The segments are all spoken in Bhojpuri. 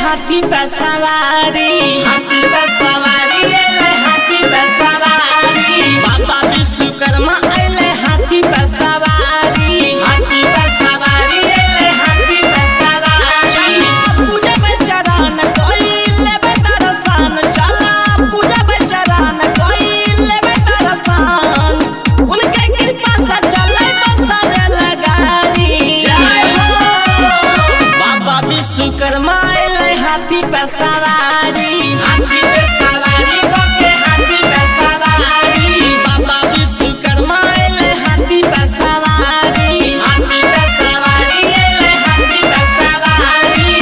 हाथी पे सवारी हाथी पे सवारी अइले हाथी पे सवारी बाबा विश्वकर्मा अइले हाथी पे सवारी हाथी पे सवारी अइले हाथी पे सवारी पूजा पे चरण कोई लेबे दर्शन चला पूजा पे चरण कोई लेबे दर्शन उनके कृपा से चले बसरे लगारी जय हो बाबा विश्वकर्मा अइले हाथी पे सवारी हाथी पे सवारी के हाथी पे सवारी बाबा विश्वकर्मा अइले हाथी पे सवारी हाथी पे सवारी अइले हाथी पे सवारी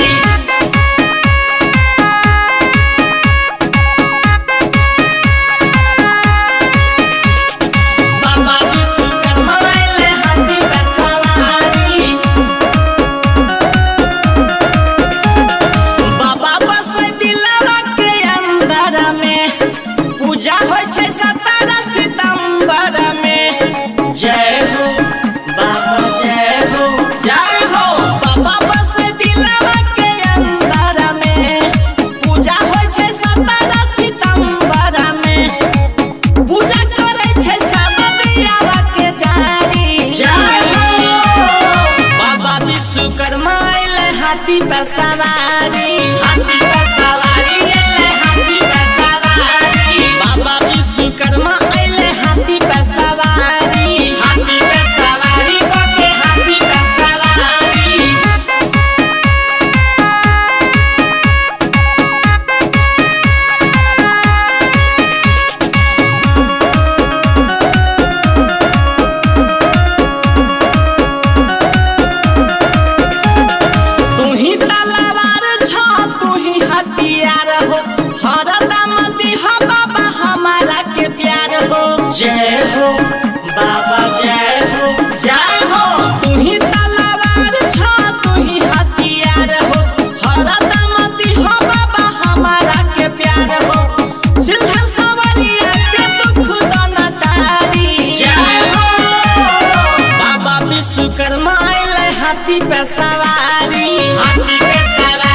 बाबा विश्वकर्मा अइले हाथी पे सवारी बाबा बस दिलवा के अंदर में पूजा होइ छै सत्रह सितंबर में जय हो बाबा जय हो जय हो बाबा बस दिलवा के अंदर में पूजा होइ छै सत्रह सितंबर में पूजा करे छै सब दियावा के जारी जय हो बाबा विश्वकर्मा अइले हाथी पे सवारी हाथी पे सवारी अइले हाथी पे सवारी बाबा विश्वकर्मा अइले हाथी पे सवारी हाथी पे सवारी के हाथी पे सवारी तू ही तलवार छ तू ही हथियार हो हरदम दिह बाबा हमारा के प्यार हो जय हो बाबा जय हो जय हो तू ही तलवार छ तू ही हथियार हो हरदम दिह बाबा हमारा के प्यार हो सिल्हा सवरिया के दुख दन तारी जय हो बाबा विश्वकर्मा अइले हाथी पे सवारी हाथी पे सवारी